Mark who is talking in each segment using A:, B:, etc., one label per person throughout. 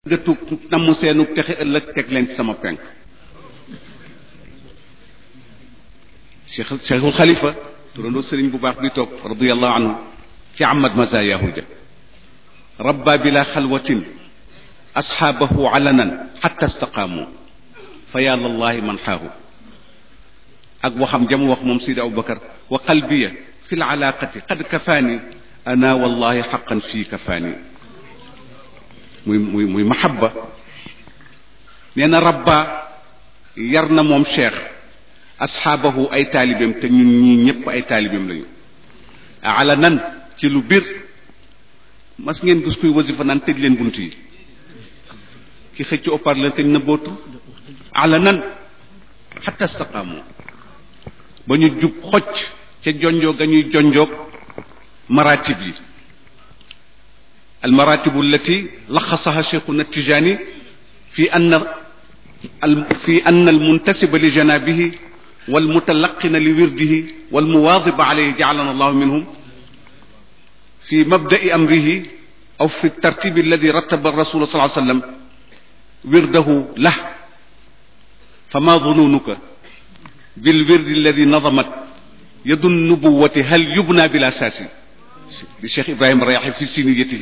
A: nga tug namm seenu texe ëllëg teg leen ci sama penk cheikh cheikhul xalifa turandoo sëriñ bu baax bi toog radiallahu anhu ci amad mazayahu ja rabba bila xalwatin asxaabahu alanan xatta istaqaamu fa ya lallahi man xaahu ak waxam jamu wax moom sidi abubakar wa qalbiya fi lalaaqati qad kafaani ana wallahi xaqan fii kafaani muy muy muy mahabba nee na rabba yar na moom cheikh asxaabahu ay taalibeem te ñun ñii ñëpp ay taalibeem lañu ala nan ci lu bir mas ngeen gis kuy wasifa naan tëj leen bunt yi ki xëcc haut-parleur te na bootu ala nan xatta istaqaamu ba ñu jub xocc ca jonjoo ga ñuy jonjoog maratib yi almaratibu allati laxasaha cheikhuna tijani fi anna fi anna almuntasiba li janabihi walmutalaqina li wirdihi walmuwaadiba alayhi jaalana allahu minhum fi mabda'i amrihi aw fi tartibi alladi rattaba rasul sallallahu alayhi wasallam wirdahu lah fama dununuka بالورد الذي نظمت يد النبوة هل يبنى بلا أساس للشيخ إبراهيم الرياحي في سينيته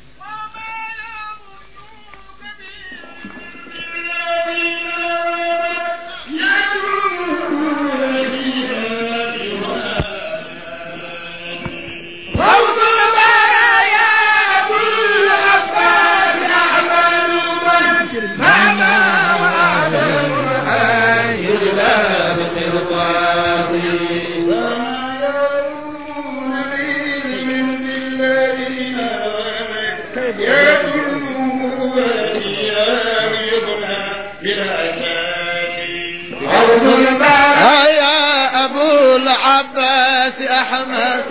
B: يا أبو العباس أحمد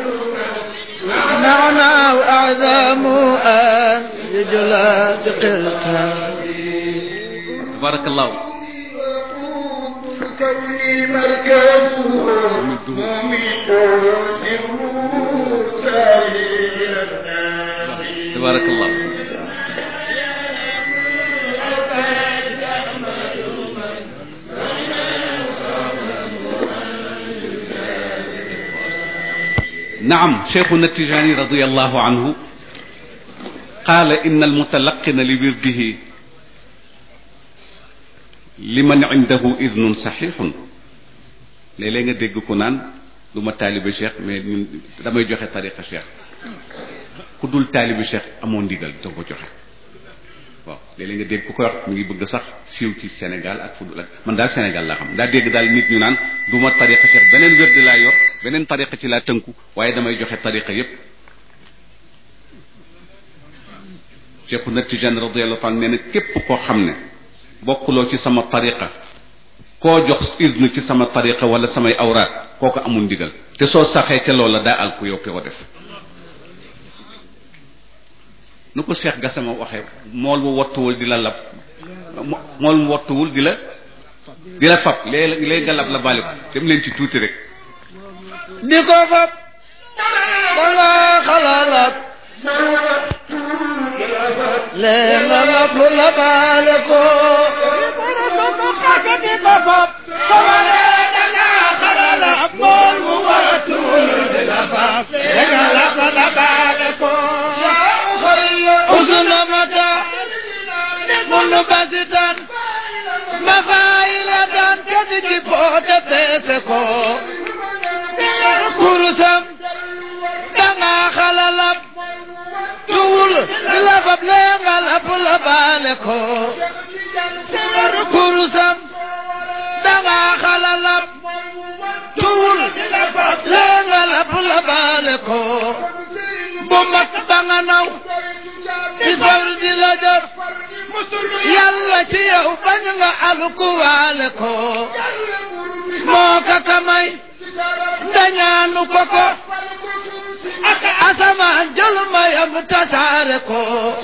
B: معنى وأعظم أن يجلى بقلتها
A: بارك الله
B: كوني مركزه مميت
A: تبارك الله نعم شيخنا التجاني رضي الله عنه قال إن المتلقن لورده liman indahu idnun saxiixun léeg-léeg nga dégg ko naan du ma taalibe cheikh mais ñun damay joxe tariqa cheikh ku dul taalibe cheikh amoo ndigal doo ko joxe waaw léeg-léeg nga dégg ku ko wax mi ngi bëgg sax siiw ci Sénégal ak fu dul ak man daal Sénégal laa xam daa dégg daal nit ñu naan du ma tariqa cheikh beneen wér di laa yor beneen tariqa ci laa tënku waaye damay joxe tariqa yépp cheikhu na Tijaan radiyallahu anhu nee na képp koo xam ne bokkuloo ci sama tariqa koo jox iznu ci sama tariqa wala samay awraat kooku amul ndigal te soo saxee ca loola daa al ku yow ko def nu ko Cheikh Gassama waxee mool mu wattuwul di la lab mool mu wattuwul di la di la fab léeg léeg nga lab la bàle ko dem leen ci tuuti rek
B: di ko fab danga xalalat leen nga lab la baale ko di ko fab danga xalalat mool mu wattuwul di la fab leen nga lab la baale ko usnamata mundu basitan mafailatan kadi ci poote peese ko kurusam danga xalalab tuwul labab lenga lab labaale ko kurusam danga xalalab tuwul lenga lab labaale ko bu mat ba nga naw ci far di la jot yàlla ci yow bañ nga alkuwaale ko moo ka kamay ndañaanu ko ko ak asamaan jël mayam tasaare ko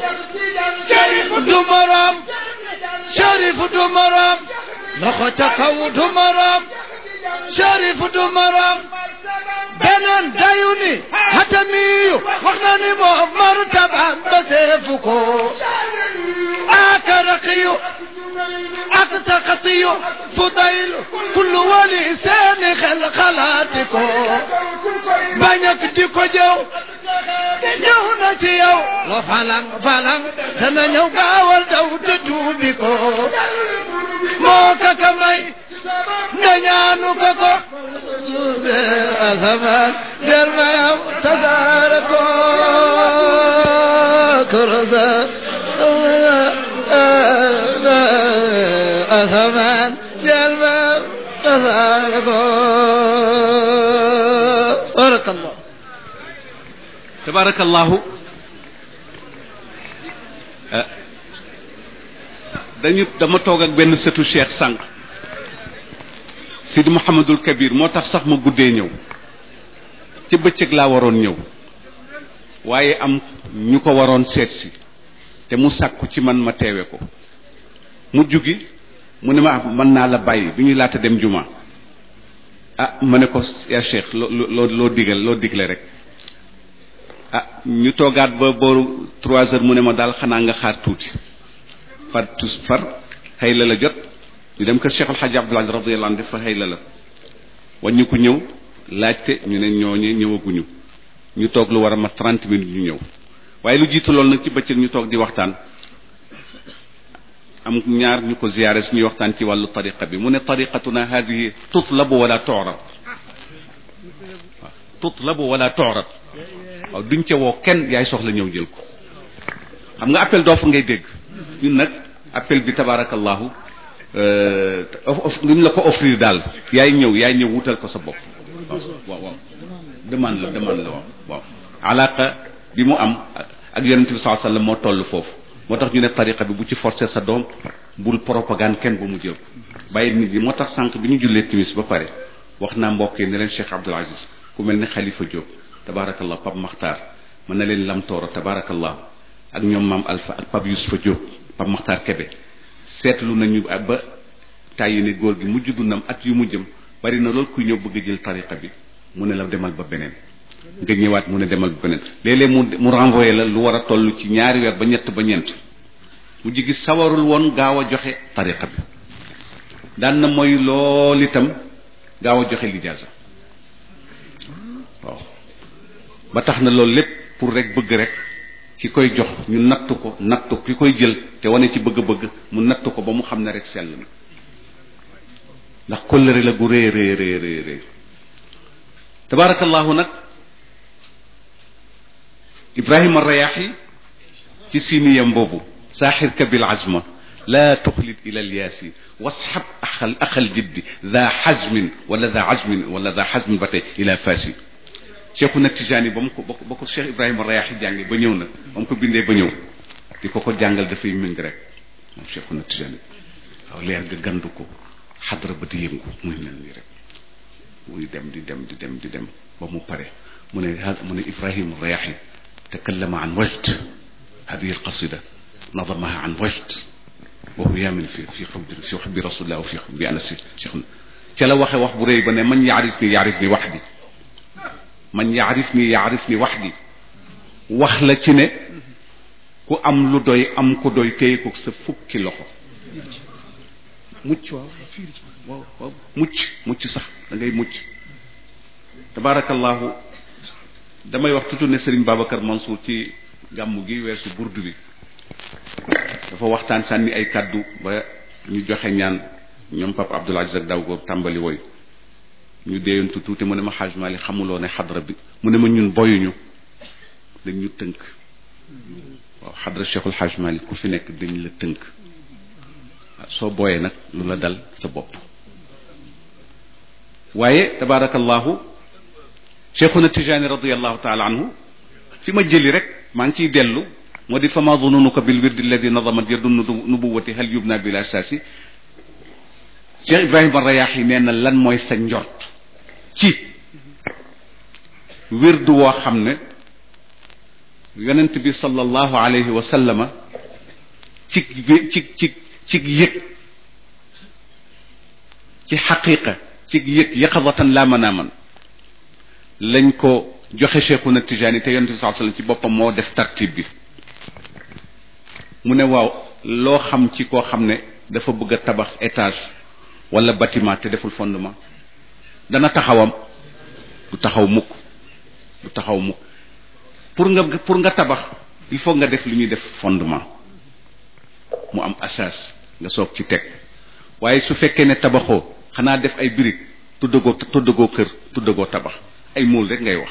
B: du morom sharif du morom loxo ca kaw du morom sharif du morom beneen dayu ni hatamiyu wax na ni moom martabaam ba seefu ko ak taqiyu ak taqatiyu fudayl kullu wali seeni xel xalaati ko bañ ak di ko jëw ñëw na ci yow lo falang falang dana ñëw gaawal daw te tuubi ko moo ka ka may nga ñaanu ko ko suube asamaan der mayam tasaare ko korosa asamaan der mayam tasaare ko barakallah
A: tabarakallahu dañu dama toog ak benn sëtu cheikh sànq Sidi Mouhamadul Kabir moo tax sax ma guddee ñëw ci bëccëg laa waroon ñëw waaye am ñu ko waroon seet si te mu sàkku ci man ma teewe ko mu jugi mu ne ma mën naa la bàyyi bi ñuy laata dem juma ah ma ne ko yaa cheikh loo loo loo digal loo digle rek ah ñu toogaat ba booru trois heures mu ne ma daal xanaa nga xaar tuuti far tus far xëy la la jot ñu dem kër Cheikh El Hadj Abdoul Aziz radiyallahu anhu dafa xëy la la wàññi ko ñëw laajte ñu ne ñooñu ñëwaguñu ñu toog lu war a ma trente minutes ñu ñëw waaye lu jiitu loolu nag ci bëccëg ñu toog di waxtaan am ñaar ñu ko ziyaare suñuy waxtaan ci wàllu tariqa bi mu ne tariqatuna hadihi tutlabu wala tu'rad waaw tutlabu wala tu'rad waaw duñ ca woo kenn yaay soxla ñëw jël ko xam nga appel d'offre ngay dégg ñun nag appel bi tabarakallahu luñ la ko offrir daal yaay ñëw yaay ñëw wutal ko sa bopp waaw waaw waaw demande la demande la waaw waaw alaqa bi mu am ak yonente bi sallallahu alayhi wasallam moo toll foofu moo tax ñu ne tariqa bi bu ci forcer sa doom bul propagande kenn ba mu jël bàyyi nit ñi moo tax sànq bi ñu jullee timis ba pare wax naa mbokk yi ne leen Cheikh Abdoul Aziz ku mel ne Khalifa Diop tabarakallah Pape Makhtar mën na leen Lamtooro tabarakallah ak ñoom maam Alpha ak Pape Youssoufa Diop Pape Makhtar Kebe seetlu nañu ba tàyyi ne góor gi mujj dundam at yu mujjëm bari na lool kuy ñëw bëgg a jël tariqa bi mu ne la demal ba beneen nga ñëwaat mu ne demal ba beneen léeg-léeg mu mu renvoyé la lu war a toll ci ñaari weer ba ñett ba ñeent mu jigi sawarul woon gaaw a joxe tariqa bi daan na mooy lool itam gaaw a joxe lijaasa waaw ba tax na loolu lépp pour rek bëgg rek ki koy jox ñu nattu ko nattu ki koy jël te wane ci bëgg-bëgg mu nattu ko ba mu xam ne rek sell na ndax kóllëre la gu rëy rëy rëy rëy rëy tabaarakallahu nag ibrahima rayaaxi ci siniyam boobu saaxirka bil azma laa tuxlit ila alyaasi wasxab axal axal jiddi daa xazmin wala daa azmin wala daa xazmin ba tey ila faasi cheikhu nag tijaani ba mu ko ba ko cheikh ibrahima rayaaxi jànge ba ñëw nag ba mu ko bindee ba ñëw di ko ko jàngal dafay méng rek moom cheikhu nag tijaani waaw leer ga gandu ko xadra ba di yëngu muy mel nii rek muy dem di dem di dem di dem ba mu pare mu ne mu ne ibrahima rayaaxi takallama an wajd hadihi alqasida nadamaha an wajd wa huwa yaamin fi fi xubbi fi xubbi rasulillah wa fi xubbi anasi cheikh na ca la waxe wax bu rëy ba ne man yaarif ni yaarif ni waxdi man yaarif ni yaarif ni waxdi wax la ci ne ku am lu doy am ku doy téye ko sa fukki loxo mucc waaw waaw waaw mucc mucc sax da ngay mucc tabaarakallahu damay wax tutu ne Serigne Babacar Mansour ci gàmmu gi weesu burdu bi dafa waxtaan sànni ay kaddu ba ñu joxe ñaan ñoom Papa Abdoul Aziz ak daw góor tàmbali woy ñu déeyantu tuuti mu ne ma xaaj Mali xamuloo ne xadra bi mu ne ma ñun boyuñu dañ ñu tënk waaw xadra Cheikhul Xaaj Mali ku fi nekk dañ la tënk waaw soo booyee nag lu la dal sa bopp waaye tabaarakallahu cheikhuna tijani radiallahu taala anhu fi ma jëli rek maa ngi ciy dellu moo di fama dununuka bil wirdi alladi nadamat yadu nubuwati hal yubna bil asasi cheikh ibrahima rayaaxi nee na lan mooy sa njort ci wirdu woo xam ne yonent bi sallallahu alayhi wa sallama ci ci ci ci yëg ci xaqiqa ci yëg yaqadatan laa manaaman lañ ko joxe cheikhuna tijaani te yonent bi sallallahu alayhi wasallam ci boppam moo def tartib bi mu ne waaw loo xam ci koo xam ne dafa bëgg a tabax étage wala bâtiment te deful fondement dana taxawam du taxaw mukk du taxaw mukk pour nga pour nga tabax il faut nga def li ñuy def fondement mu am asas nga soog ci teg waaye su fekkee ne tabaxoo xanaa def ay briques tuddagoo tuddagoo kër tuddagoo tabax ay mool rek ngay wax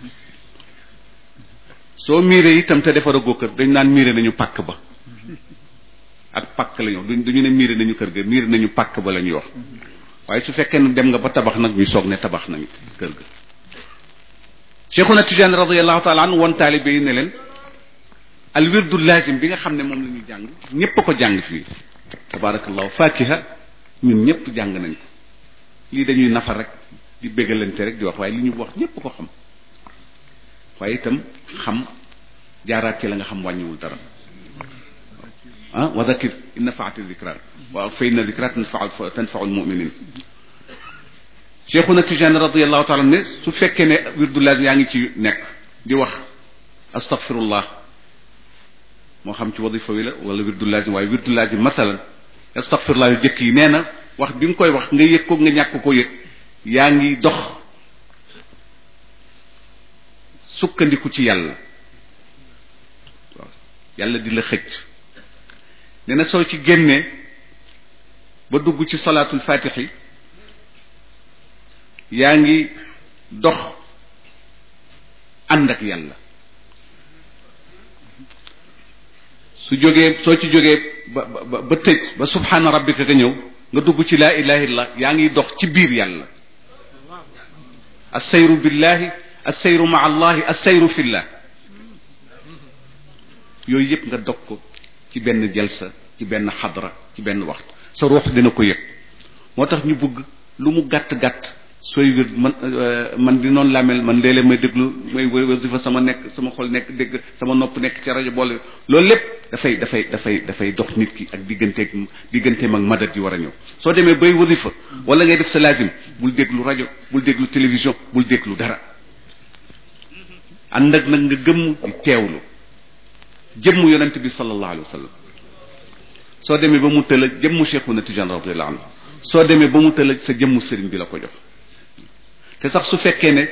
A: soo miiree itam te defaragoo kër dañ naan miire nañu pàkk ba ak pàkk la ñu wax duñu ne miire nañu kër ga miire nañu pàkk ba la ñuy wax waaye su fekkee ne dem nga ba tabax nag ñu soog ne tabax nañu kër ga cheikhuna Tijaan radiallahu taala anhu woon taalibe yi ne leen al wirdu lazim bi nga xam ne moom la ñuy jàng ñépp a ko jàng fii tabarakallahu fakiha ñun ñëpp jàng nañ ko lii dañuy nafar rek di bégalante rek di wax waaye li ñu wax ñépp ko xam waaye itam xam jaaraat ci la nga xam wàññiwul dara ah wa dakir in nafaati dikra waaw fa inna dikra tanfau tanfau almuminin cheikhuna Tijaan radiallahu taala ne su fekkee ne wirdu lazim yaa ngi ci nekk di wax astaghfirullah moo xam ci wadifa wi la wala wirdu lazim waaye wirdu lazim masalan astaghfirullah yu jëkk yi nee na wax bi nga koy wax nga yëg ko nga ñàkk ko yëg yaa ngi dox sukkandiku ci yàlla waaw yàlla di la xëcc nee na soo ci génnee ba dugg ci salaatul fatixi yaa ngi dox ànd ak yàlla su jógee soo ci jógee ba ba ba tëj ba subhaana rabbika nga ñëw nga dugg ci laa ilaha illallah yaa ngi dox ci biir yàlla assayru billahi assayru maa allahi assayru fillah yooyu yëpp nga dog ko ci benn jalsa ci benn xadra ci benn waxtu sa ruux dina ko yëg moo tax ñu bëgg lu mu gàtt gàtt sooy wér man man di noonu laa mel man léeg-léeg may déglu may wasifa sama nekk sama xol nekk dégg sama nopp nekk ci rajo boole loolu lépp dafay dafay dafay dafay dox nit ki ak digganteeg digganteem ak madat yi war a ñëw soo demee bay wasifa wala ngay def sa lazim bul déglu rajo bul déglu télévision bul déglu dara ànd ak nag nga gëmm di teewlu jëmm yonent bi sallallahu alayhi wa sallam soo demee ba mu tëla jëmmu Cheikhuna Tijaan radiyallahu anhu soo demee ba mu tëla sa jëmmu sëriñ bi la ko jox te sax su fekkee ne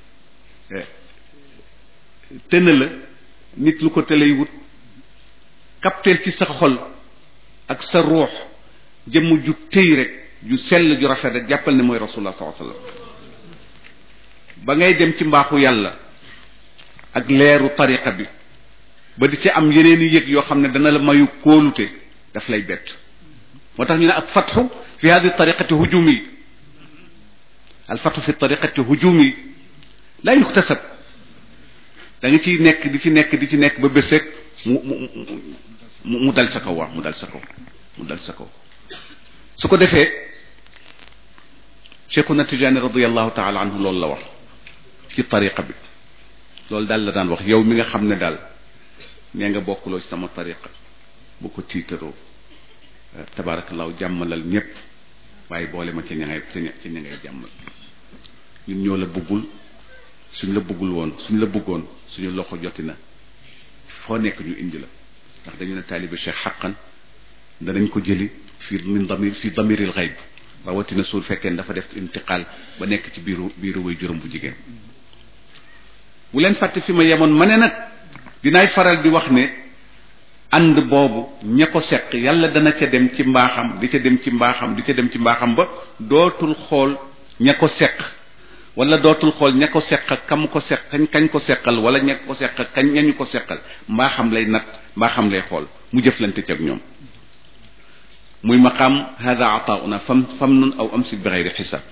A: tëna la nit lu ko tëlay wut kapteel ci sa xol ak sa ruux jëmm ju tëy rek ju sell ju rafet rek jàppal ne mooy rasulullah sallallahu alayhi wasallam ba ngay dem ci mbaaxu yàlla ak leeru tariqa bi ba di ci am yeneen i yëg yoo xam ne dana la mayu kóolute daf lay bett moo tax ñu ne ak fatxu fi hadi tariqati hujumi alfatxu fi tariqati hujumi la yuktasab da nga ciy nekk di ci nekk di ci nekk ba bés rek mu mu mu dal sa kaw waaw mu dal sa kaw mu dal sa kaw su ko defee cheikhuna tijaani radiallahu taala anhu loolu la wax ci tariqa bi loolu daal la daan wax yow mi nga xam ne daal nee nga bokkuloo ci sama tariqa bu ko tiitaroo tabarakallahu jàmmalal ñépp waaye boole ma ca ña ngay ca ña ngay jàmmal ñun ñoo la bëggul suñ la bëggul woon suñ la bëggoon suñu loxo joti na foo nekk ñu indi la ndax dañu ne taalibe cheikh xaqan danañ ko jëli fii min damir fii damiril xayb rawatina suul fekkee dafa def intiqaal ba nekk ci biiru biiru way juróom bu jigéen bu leen fàtte fi ma yemoon ma ne nag dinaay faral di wax ne ànd boobu ña ko seq yàlla dana ca dem ci mbaaxam di ca dem ci mbaaxam di ca dem ci mbaaxam ba dootul xool ña ko seq wala dootul xool ña ko seq ak kam ko seq kañ kañ ko seqal wala ña ko seq ak kañ ñañu ko seqal mbaaxam lay nat mbaaxam lay xool mu jëflante ci ak ñoom muy maqaam hada ataauna fam fam nun aw amsik bi xeyri xisaab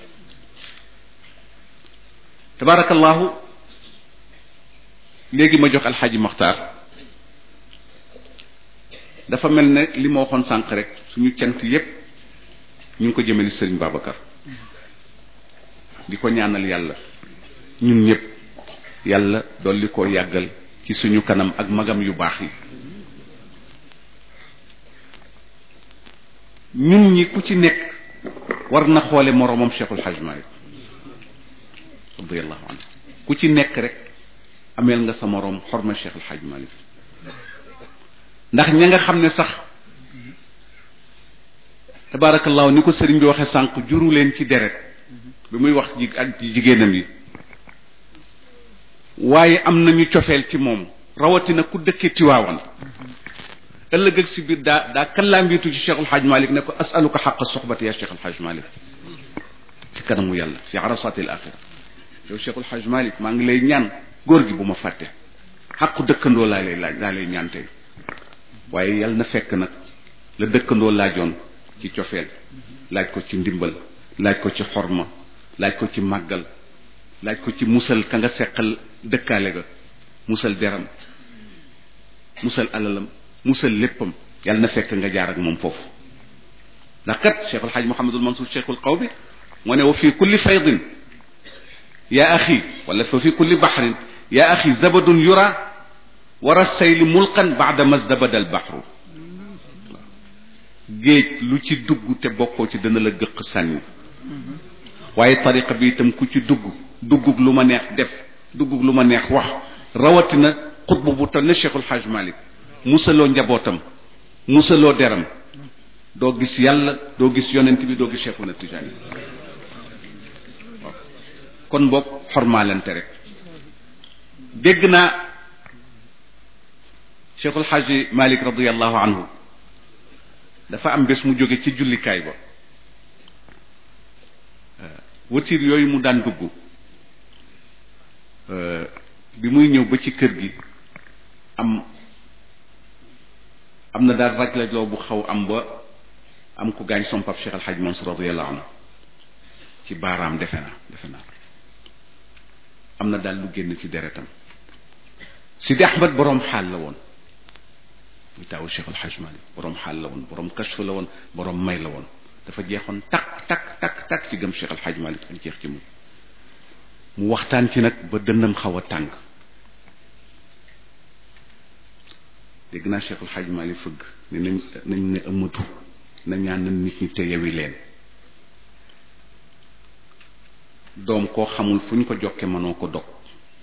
A: tabarakallahu léegi ma jox alxaaji maxtaar dafa mel ne li ma waxoon sànq rek suñu cant yépp ñu ngi ko jëmale sëriñ Babacar di ko ñaanal yàlla ñun ñëpp yàlla dolli koo yàggal ci suñu kanam ak magam yu baax yi ñun ñi ku ci nekk war na xoole moroomam Cheikhul Hajj Malik radiyallahu anhu ku ci nekk rek ameel nga sa moroom xorma Cheikhul Hajj Malik ndax ña nga xam ne sax tabaarakallaahu ni ko sëriñ bi waxee sànq juru leen ci deret bi muy wax ji ak jigéenam yi waaye am nañu cofeel ci moom rawatina ku dëkke Tiwaawan ëllëg ak si biir daa daa kallaambiitu ci Cheikhul Hadj Malick ne ko asaluka xaqa soxbati ya Cheikhul Hadj Malick ci kanamu yàlla fi arasatil axira yow Cheikhul Hadj Malick maa ngi lay ñaan góor gi bu ma fàtte xaqu dëkkandoo laa lay laaj laa lay ñaan tey waaye yàlla na fekk nag la dëkkandoo laajoon ci cofeel laaj ko ci ndimbal laaj ko ci xorma laaj ko ci màggal laaj ko ci musal ka nga seqal dëkkaale ga musal deram musal alalam musal léppam yàlla na fekk nga jaar ak moom foofu ndax kat cheikh alxaaj mohamadul mansour cheikhul qaw bi moo ne wa fi kulli faydin ya axi wala fa fi kulli baxrin ya axi zabadun yura wara sayli mulqan baada masdabada al baxru géej lu ci dugg te bokkoo ci dana la gëq sànni waaye tariqa bi itam ku ci dugg duggug lu ma neex def duggug lu ma neex wax rawatina xutbu bu tal ne cheikhul xaaj malik musaloo njabootam musaloo deram doo gis yàlla doo gis yonent bi doo gis cheikhuna tijaani waaw kon boog xormaalante rek dégg naa cheikhul xaaji malik radiallahu anhu dafa am bés mu jóge ci jullikaay ba watiir yooyu mu daan dugg bi muy ñëw ba ci kër gi am am na daal raj lajloo bu xaw am ba am ku gaañ som pap Cheikh Al Hadj Mansour radiyallahu anhu ci baaraam defe naa defe naa am na daal lu génn ci deretam Sidi Ahmad boroom xaal la woon muy taawu Cheikh Al Hadj Malick boroom xaal la woon boroom kashf la woon boroom may la woon dafa jeexoon takk takk takk takk ci gëm Cheikh Al Hadj Malick ak jeex ci moom mu waxtaan ci nag ba dënnam xaw a tàng dégg naa Cheikh El Hadj Malick fëgg ne nañ nañ ne ëmmatu na ñaan na nit ñi te yewi leen doom koo xamul fu ñu ko jokke mënoo ko dog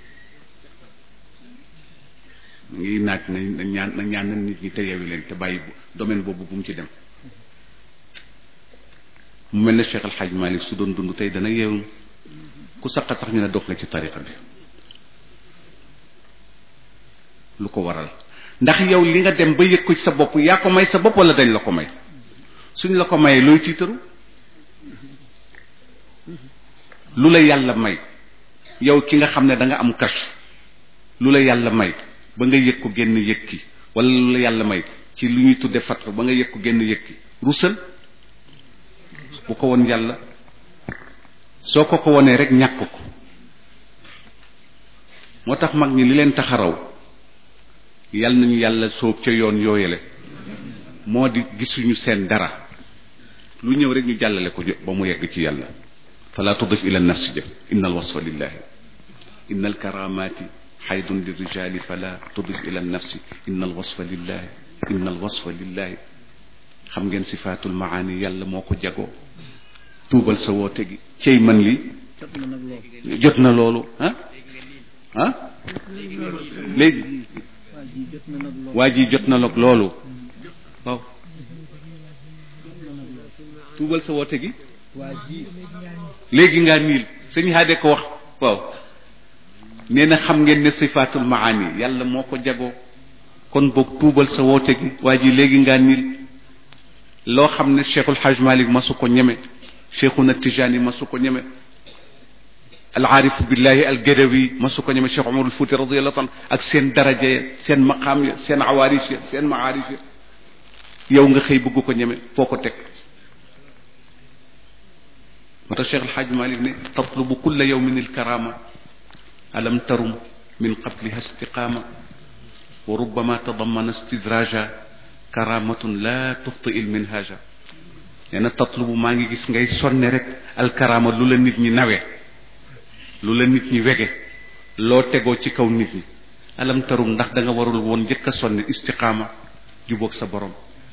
A: ngi naaj na ñaan na ñaan na nit ñi te yewi leen te bàyyi domaine boobu bu mu ci dem mu mel ne Cheikh El Hadj Malick su doon dund tey dana yeewu ku saqat sax ñu ne dog nga ci tariqa bi lu ko waral ndax yow li nga dem ba yëg ko ci sa bopp yaa ko may sa bopp wala dañ la ko may suñ la ko mayee looy tiitaru lu la yàlla may yow ki nga xam ne da nga am kas lu la yàlla may ba nga yëg ko génn yëg ki wala lu la yàlla may ci lu ñuy tudde fat ba nga yëg ko génn yëg ki rusal bu ko won yàlla soo ko ko wonee rek ñàkk ko moo tax mag ñi li leen taxaraw yal nañu yàlla soob ca yoon yooyale moo di gisuñu seen dara lu ñëw rek ñu jàllale ko ba mu yegg ci yàlla fala tudif ila nafsi jëf inna alwasfa lillahi inna alkaramati xaydun lirijali fala tudif ila nafsi inna alwasfa lillahi inna alwasfa lillahi xam ngeen sifaatul maani yàlla moo ko jagoo tuubal sa woote gi cey man li jot na loolu ah ah léegi waa ji jot na nag loolu waaw tuubal sa woote gi léegi ngaa niil sëñ haade ko wax waaw nee na xam ngeen ne sifaatul maani yàlla moo ko jagoo kon boog tuubal sa woote gi waa ji léegi ngaa niil loo xam ne cheikhul haj malik masu ko ñeme cheikhuna tijani masu ko ñeme alaarifu billahi algadawi masu ko ñeme cheikh umarul fuuti radiallahu anhu ak seen daraja ya seen maqaam ya seen awaaris ya seen maarif ya yow nga xëy bëgg ko ñeme foo ko teg moo tax cheikh alxaaj malik ne tatlubu kulla yawmin alkarama alam tarum min qabliha istiqama wa rubbama tadamana istidraja karamatun la tufti il minhaja nee na tatlubu maa ngi gis ngay sonne rek alkarama lu la nit ñi nawee lu la nit ñi wege loo tegoo ci kaw nit ñi alam tarum ndax da nga warul woon njëkk a sonne istiqaama jubóog sa borom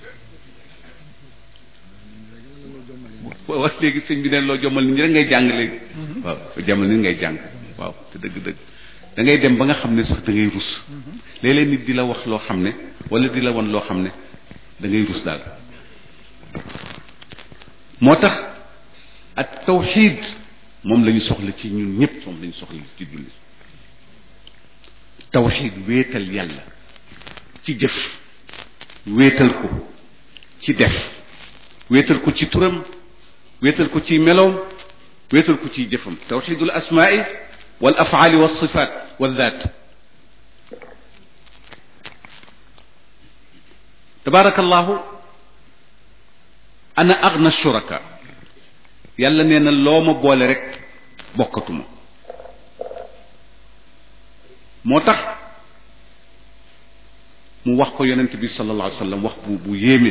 A: wax léegi sëñ bi ne loo jommal nit ñi rek ngay jàng léegi waaw loo jommal nit ngay jàng waaw te dëgg-dëgg da ngay dem ba nga xam ne sax da ngay rus léeg-léeg nit di la wax loo xam ne wala di la won loo xam ne da ngay rus daal moo tax ak tawxiid moom la ñu soxla ci ñun ñëpp moom la ñu soxla ci julli tawxiid wéetal yàlla ci jëf wéetal ko ci def wéetal ko ci turam wéetal ko ci meloom wéetal ko ci jëfam tawxiidul asmaai wal afaali wa sifaat wa daat tabaarakallahu ana agna shuraka yàlla nee na loo ma boole rek bokkatuma moo tax mu wax ko yonent bi sallallahu alayhi wa sallam wax bu bu yéeme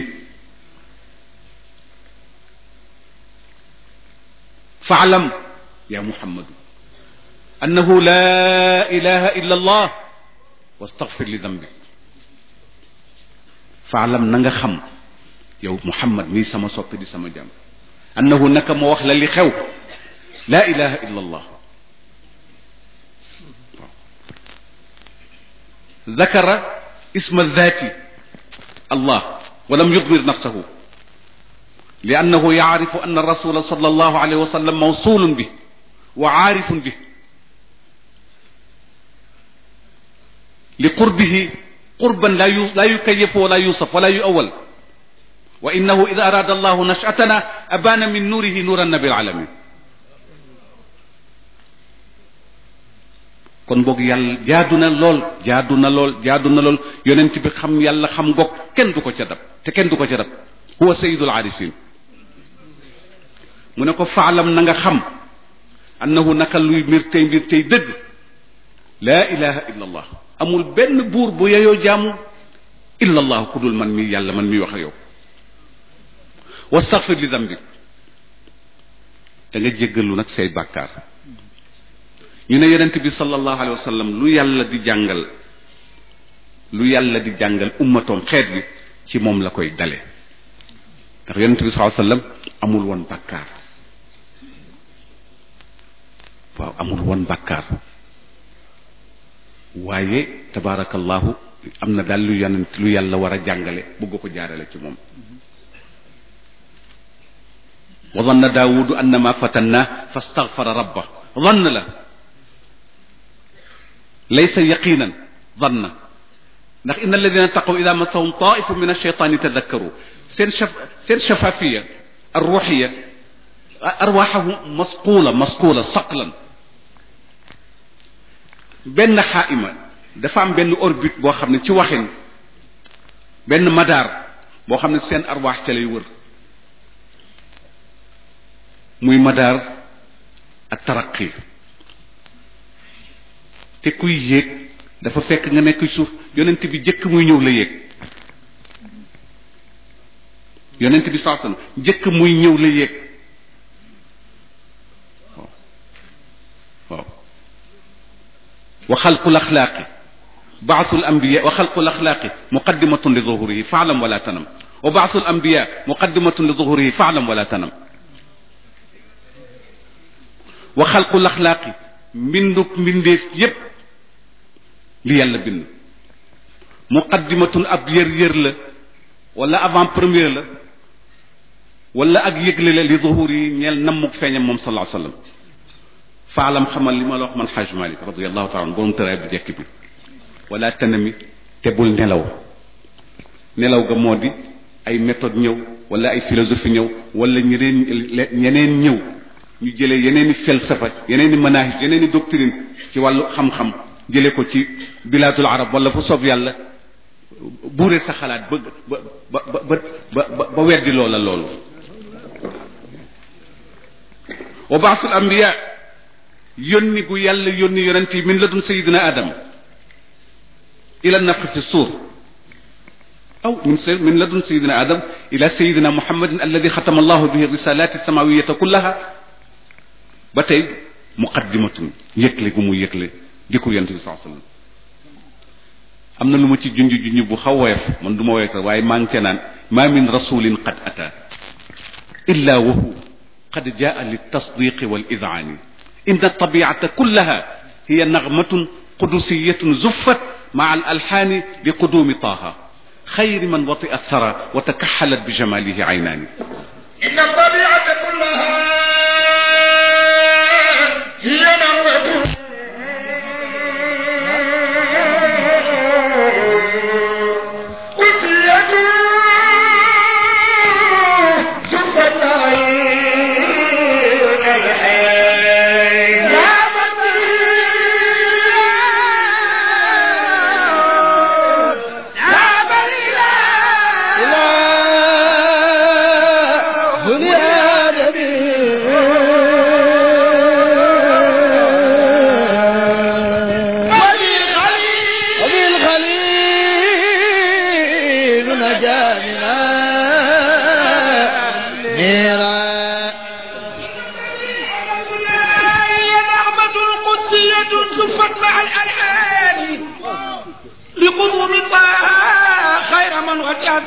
A: faalam ya muhammadu annahu la ilaha illa allah wastaghfir li dambik faalam na nga xam yow muhammad mii sama soppi di sama jàmm annahu naka moo wax la li xew la ilaha illa allah ذكر اسم الذات الله ولم يضمر نفسه لأنه يعرف أن الرسول صلى الله عليه وسلم موصول به وعارف به لقربه قربا لا لا يكيف ولا يوصف ولا يؤول وإنه إذا أراد الله نشأتنا أبان من نوره نور النبي العالمين kon boog yàlla jaadu na lool jaadu na lool jaadu na lool yonent bi xam yàlla xam goog kenn du ko ca dab te kenn du ko ca dab huwa sayidul arifin mu ne ko faalam na nga xam annahu naka luy mbir tey mbir tey dëgg laa ilaha illa allah amul benn buur bu yeyoo jaamu illa allah ku dul man mi yàlla man mi wax ak yow wastaghfir li dambik da nga jéggalu nag say bàkkaar ñu ne yonent bi sallallahu alayhi wa sallam lu yàlla di jàngal lu yàlla di jàngal ummatoom xeet bi ci moom la koy dale ndax yonent bi sallallahu alayhi wa sallam amul woon bàkkaar waaw amul woon bàkkaar waaye tabaarakallahu am na daal lu yonent lu yàlla war a jàngale bëgg ko jaarale ci moom wa danna daawudu annama fatanna fastaghfara rabba dann la laysa yaqinan danna ndax inna alladina taqaw ida massahum taifu min alcheytani tadakkaru seen shaf seen shafafiya arruxiya arwaxahum masquula masquula saqlan benn xaaima dafa am benn orbite boo xam ne ci waxin benn madaar boo xam ne seen arwaax ca lay wër muy madaar ak taraqi te kuy yéeg dafa fekk nga nekk suuf yonent bi jëkk muy ñëw la yéeg yonent bi saa sallam jëkk muy ñëw la yéeg waaw waaw wa xalqul axlaaqi baasul ambiya wa xalqul axlaaqi muqaddimatun li zuhurihi faalam wala tanam wa baasul ambiya muqaddimatun li zuhurihi faalam wala tanam wa xalqul axlaaqi mbinduk mbindeef yépp li yàlla bind muqaddimatun ab yër-yër la wala avant première la wala ak yëgle la li zuhur yi ñeel nammuk feeñam moom sallallahu alayhi wasallam faalam xamal li ma la wax man xaaj malik radiallahu taala an borom tëraay bu jekk bi wala tanami te bul nelaw nelaw ga moo di ay méthode ñëw wala ay philosophie ñëw wala ñeneen ñeneen ñëw ñu jëlee yeneen i felsafa yeneen i manahij yeneen i doctrine ci wàllu xam-xam jëlee ko ci bilaadul arab wala fu soob yàlla buure sa xalaat ba ba ba ba ba ba weddi loola loolu wa baasul ambiya yónni gu yàlla yónni yonent yi min ladun sayidina adam ila nafxi fi suur aw min min ladun sayidina adam ila sayidina muhammadin alladi xatama allahu bihi risalati samawiyata kullaha ba tey muqaddimatun yëgle gu mu yëgle di ko yonent bi saa sallam am na lu ma ci junj junj bu xaw woyof man du ma woyof waaye maa ngi ca naan ma min rasulin qad ata illa wa hu qad jaa litasdiqi wal idani inna tabiata kullaha hiya nagmatun qudusiyatun zuffat maa al alxaani li qudumi taaha xayri man wati athara wa takaxalat bi jamalihi aynaani
B: inna tabiata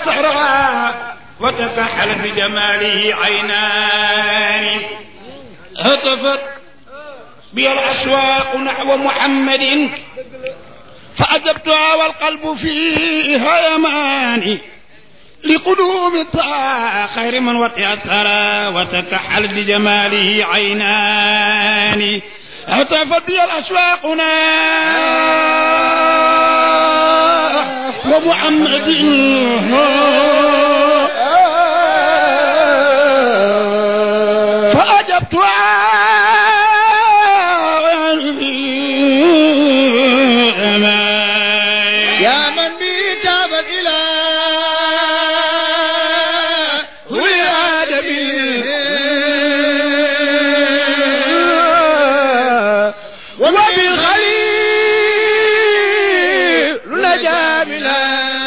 C: أثرا وتكحل بجماله عينان هتفت بي الأشواق نحو محمد فأجبتها والقلب فيها يمان لقدوم طه خير من وقع الثرى وتكحل بجماله عينان هتفت بي الأشواقنا ومحمد فأجبتها
B: يا من بي تاب الإله والآدمين وبالخليل نجا بلا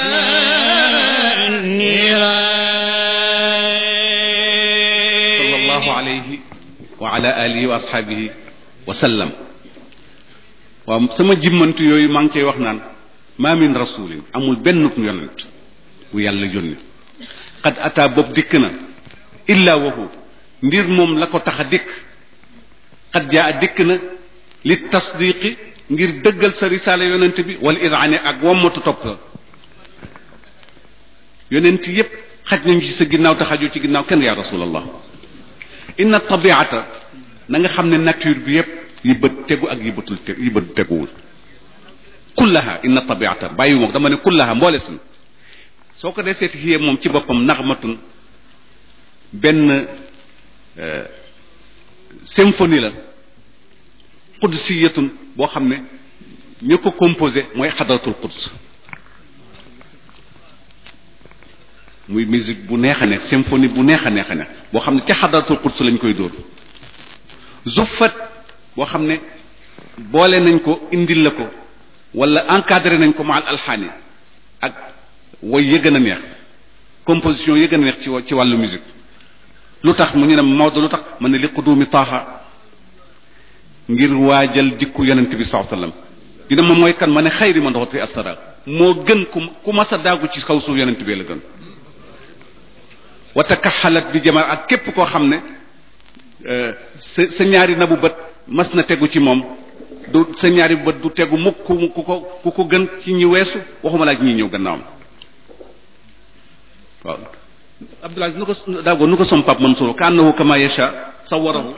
A: sallallahu alayhi wa ala alihi wa ashaabihi wa sallam waaw sama jimmantu yooyu maa ngi koy wax naan ma min rasulin amul benn yonent bu yàlla yónni qad ata boobu dikk na illa wahu ndir moom la ko tax a dikk qad jaa dikk na li tasdiqi ngir dëggal sa risaala yonent bi wala idaane ak wommatu topp la yonent yépp xaj nañu ci sa ginnaaw te xajoo ci ginnaaw kenn yaa rasulallah inna tabiata na nga xam ne nature bi yépp yi bët tegu ak yi bëtul te yi bët teguwul kullaha inna tabiata bàyyi moom dama ne kullaha mboole suñu soo ko dee seeti xiyee moom ci boppam naxmatun benn symphonie la qudsiyatun boo xam ne ñu ko composé mooy xadratul quds muy musique bu neex a neex symphonie bu neex a neex a neex boo xam ne ca xadratul quds lañ koy dóor zuffat boo xam ne boole nañ ko indil la ko wala encadré nañ ko maal alxaani ak woy ya gën a neex composition ya gën a neex ci ci wàllu musique lu tax mu ñu ne Maodo lu tax man ne li qudumi taaxa ngir waajal dikku yonent bi saa sallam dina ma mooy kan ma ne xayri man doxat fi asara moo gën ku ku mas a daagu ci kaw suuf yonent bee la gën wata kaxalat di jamal ak képp koo xam ne sa sa ñaari nabu bët mas na tegu ci moom du sa ñaari bët du tegu mukk ku ku ko ku ko gën ci ñi weesu waxuma laaj ñi ñëw gannaawam waaw Abdoulaye nu ko daago nu ko som pap Mansour ka annahu kama yasha sawarahu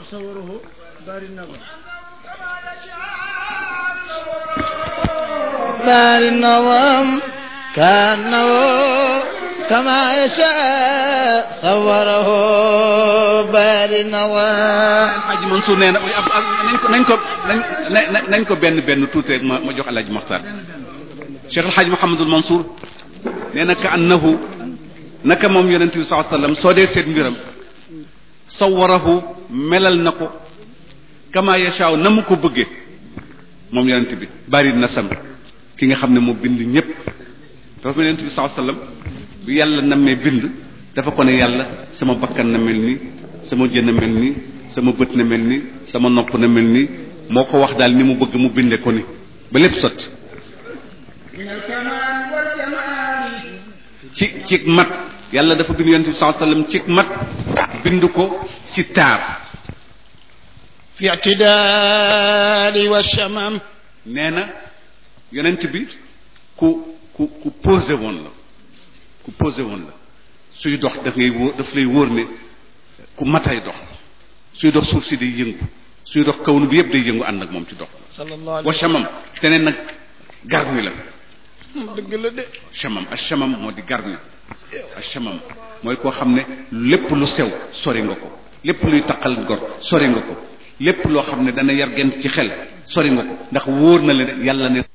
B: بار النظام كأنه كما يشاء صوره بار النظام
A: Alxaaji Mansour nee na nañ ko nañ ko nañ nañ ko benn benn tuuti rek ma ma jox Alxaaji Maxtar Cheikh Alxaaji Mouhamadul Mansour nee na ka annahu naka moom yonente bi saa sallam soo dee seet mbiram sawarahu melal na ko kama yashaaw na mu ko bëggee moom yonente bi bari na sam ki nga xam ne moo bind ñépp dafa mel yonente bi saa sallam bi yàlla nammee bind dafa ko ne yàlla sama bakkan na mel ni sama jën na mel ni sama bët na mel ni sama nopp na mel ni moo ko wax daal ni mu bëgg mu binde ko ni ba lépp sotti ci ci mat yàlla dafa bind yonente bi saa sallam ci mat bind ko ci taar
C: في اعتدال والشمم
A: nee na yonent bi ku ku ku posé woon la ku posé woon la suy dox daf ngay wóor daf lay wóor ne ku matay dox suy dox suuf si day yëngu suy dox kawnu bi yëpp day yëngu ànd ak moom ci dox
C: صلى الله عليه
A: wa chamam teneen nag garmi la
C: وسلم dëgg la de
A: chamam ak chamam moo di garmi ak chamam mooy koo xam ne lépp lu sew sori nga ko lépp luy taqal gor sori nga ko lépp loo xam ne dana yar gent ci xel sori nga ko ndax wóor na la ne yàlla ne